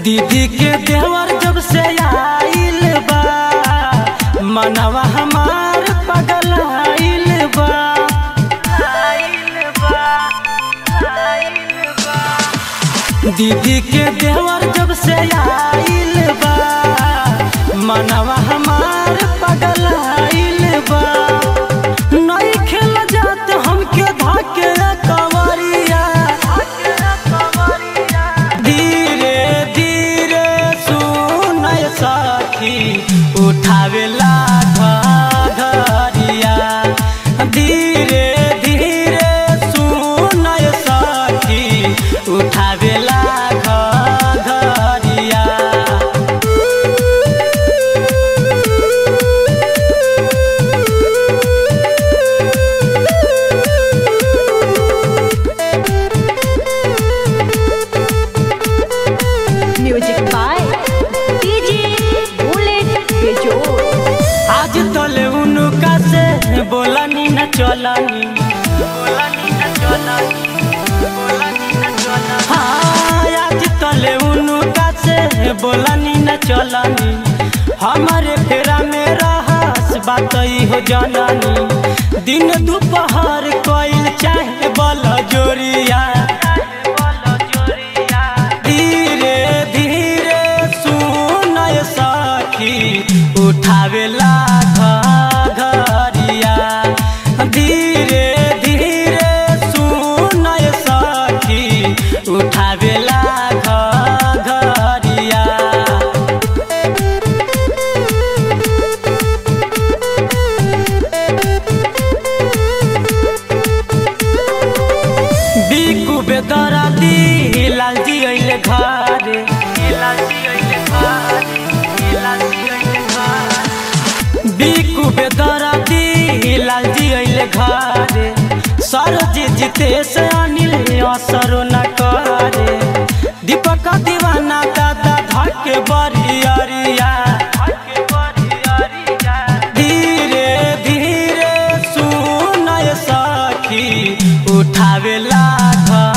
दीदी के देवर जब से आइल बा मनवा हमार पगल आइल बा आइल बा आइल बा दीदी के देवर जब से आइल बा मनवा हमार पगल आइल बा नई खेल जात हमके धाके कवरिया धीरे धीरे सुनय सखी उठावेला घरिया धीरे धीरे सुनय सखी उठावेला घरिया म्यूजिक बाय डीजे बुलेट बेजोड़ आज तले उनका से बोलनी न चलनी बोलनी न चलनी बोलनी न चलनी हाँ आज तले उनका से बोलनी न चलनी हमारे फेरा में रहस बात ई हो जननी दिन दोपहर कोइल चाहे बल जोरिया धीरे धीरे सुनय सखी उठावेला घरिया धीरे धीरे सुनय सखी उठावेला घरिया बिकु बेदरा दी लालजी अइले घरे लालजी अइले घरे लालजी अइले घरे बिकु बेदरा दी लालजी अइले घरे सरजी जितेश अनिल असरो न करे दीपक दीवाना दादा धके बरियरिया धीरे धीरे सुनय सखी उठावेला घर